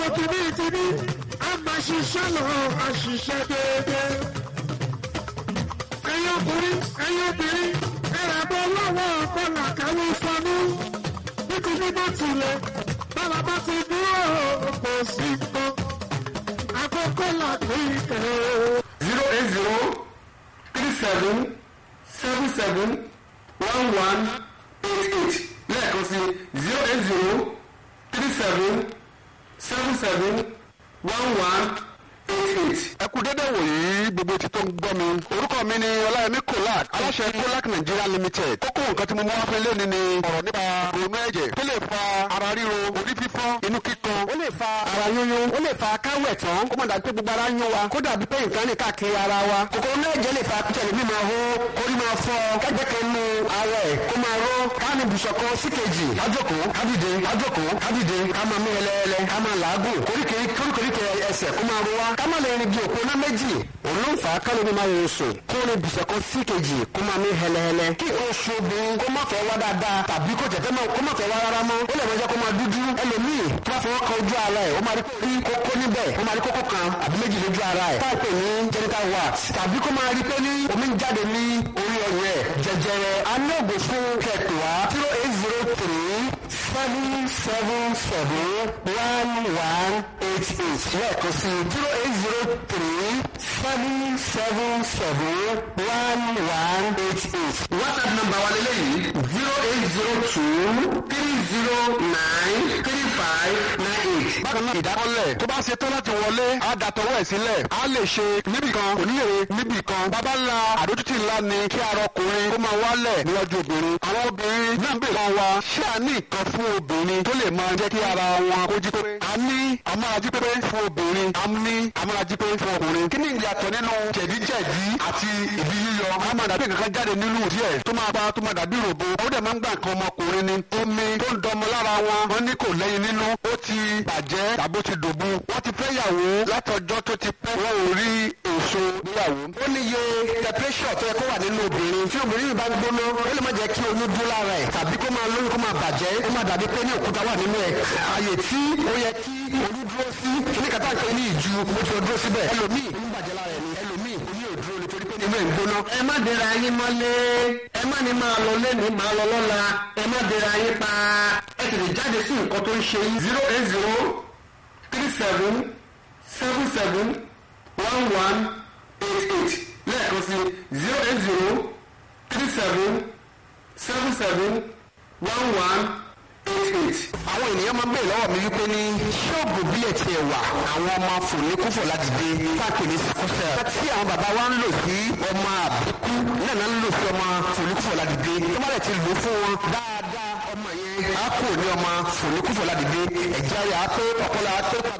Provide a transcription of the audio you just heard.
kìíní kìíní a máa ṣiṣẹ́ lọ a ṣiṣẹ́ déédéé. ẹ̀yin ọkùnrin ẹ̀yin obìnrin ẹ̀rọ bọ́ lọ́wọ́ ọ̀pọ̀lọ̀ káwé fọnú. nítorí bó tilẹ̀ báwa bá ti dúró kò sí nǹkan. àkókò làdí ìtẹ̀ o. zero eight zero three seven seven seven one one eight eight lẹ́ẹ̀kan sí zero eight zero three seven seven seven one one eight eight. ẹ kú dédé wòyí gbogbo etí tó ń gbọ́ mi. orúkọ mi ni ọláyẹmí kolak aláṣẹ kolak nigeria limited. kókó nǹkan tí mo mú wá fún ilé ni ni ọ̀rọ̀ nípa ronú ẹ̀jẹ̀ tó lè fa ara ríro orí fífọ́ inú kíkan. ó lè fa ara yúnyún ó lè fa káwẹ̀ tán kó má dàbí pé gbogbo ara ń yún wa kó dàbí pé nǹkan ní káàkiri ara wa. kòkòrò náà jẹ́ lè fa kútẹ̀lẹ̀ mímọ hó orí máa fọ́ kẹ́gbẹ́ kan nu ara ẹ̀ kó máa ró káàní bùsọ̀kọ síkejì kájòkó kádìde kájòkó kádìde ká máa mí ẹlẹ́ẹ̀lẹ́ ká máa làágùn koríkèéríkèé ẹsẹ̀ kó máa ro wa ká má lè rìn bí òpó náà méjì òun ló ń fà á kálọ̀ ní máa yọ sùn kó ní bùsọ̀kọ síkejì kó máa mí hẹlẹ́hẹlẹ́ kí oṣù obìnrin kó má fẹ́ wá dáadáa tàbí kó tẹ̀tẹ̀ máa kó má fẹ́ wá rárá mọ́ ó lè máa jẹ́ kó máa dúdú ẹlòmíì tó bá fọwọ́ kan ojú ara ẹ̀ ó máa rí rí kókó níbẹ̀ ó máa rí kókó kan àbí méjì lójú ara ẹ̀ táà pè ní genital wax tàbí kó máa rí pé ní omi ń jáde ní orí ọyàn ẹ̀ jẹjẹrẹ anáàgò fún kẹtùwá zero eight zero three seven seven seven one one eight eight lẹ́ẹ̀kan sí zero eight zero three seven seven seven one one eight eight. whatsapp number wa lélẹ́yìí zero eight zero two three zero nine three five nine eight. bákan náà ìdákọ́lẹ̀ tó bá ṣe tán láti wọlé á da tọwọ́ ẹ̀ sílẹ̀ á lè ṣe níbìkan kò ní èrè níbìkan bàbá ńlá àdójútì ńlá ni kí ara ọkùnrin kó máa wálẹ̀ níwájú obìnrin àwọn obìnrin náà ń bèèrè kan wa ṣé a ní nǹkan fún obìnrin tó lè máa jẹ́ kí ara wọn kó jí pépé a ní amárají pépé fún obìnrin a ní amárají pépé fún ọkùnrin kí ni ìyàtọ̀ nínú jẹ̀díjẹ̀dí àti ìdí yíyọ a máa dàbí nǹkan jáde nínú díẹ̀ tó máa bá tó máa dàbí ròbó ó dẹ̀ máa ń gbà nǹkan ọmọkùnrin ni omi tó ń dọmọ lára wọn wọn ní kò lẹ́yìn nínú ó ti bàjẹ́ tàbí ó ti dòbu wọ́n ti fẹ́ yàwó látọjọ́ tó ti pẹ́ wọn ò rí èso níyàwó. ó ní iye temperature tó yẹ kó wà nínú obìnrin tí obìnrin yìí bá ń gbóná ó lè má jẹ́ kí oyún dún lára ẹ̀ tàbí kó máa lóyún kó máa bàjẹ́ ó máa dàbí pé ní òkúta wà nínú ẹ̀ ààyè tí ó yẹ kí oyún dúró sí kíní kàtà ń pè ní ìju ó ti dúró síbẹ̀ ẹlòmíì ń bàjẹ́ lára ẹ̀ ni ẹlòmíì oyún ò dúró nítorí pé nínú ẹ̀ ń gbóná. ẹ má dira yín mọ́lé ẹ má ní máa lọ lẹ́nu máa lọ lọ́la ẹ má dira yín pa ẹ tètè jáde sí nǹkan tó ń ṣe yín. zero eight zero three seven seven seven one one eight eight lẹ́ẹ̀kan sí zero eight zero three seven seven seven one one eight eight. àwọn ènìyàn máa ń bèèrè lọ́wọ́ mi wípé ní ṣọ́ọ̀bù bílẹ̀ tiẹ̀ wà àwọn ọmọ fòlékúfò láti dé káàkiri ní sikúsẹ̀. tí àwọn bàbá wa ń lò sí ọmọ àbíkú náà náà ń lò sí ọmọ fòlékúfò láti dé tó bá lẹ̀ ti lò fún wọn dáadáa ọmọ yẹn á kò ní ọmọ fòlékúfò láti dé ẹ̀jẹ̀ ayé á pé ọpọlọ á pé